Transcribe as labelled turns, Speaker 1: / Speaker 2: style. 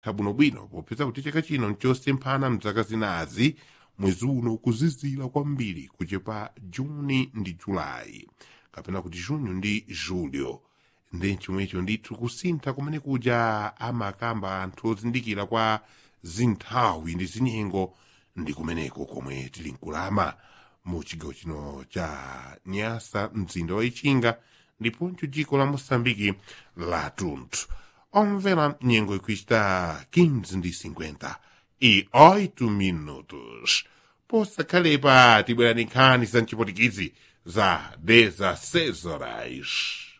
Speaker 1: bwinobwino popeza kuti chaka chino nchosemphana mzaka zinazi mwezi uno kuzizira kwambiri kuchepa juni ndi julayi kapena kuti junho ndi julio ndi chomwecho ndithu kusintha kumene kuja amakamba anthu ozindikira kwa zinthawi ndi zinyengo ndi kumeneko komwe tili nkulama mu chigawo chino cha nyasa mzinda wa ichinga ndiponso dziko la moçambike la tunthu omvera nyengo ikuchita 15 ndi 50 e 8 minutos posakhalepa tibwerani nkhani za mchipotikizi za 16 horas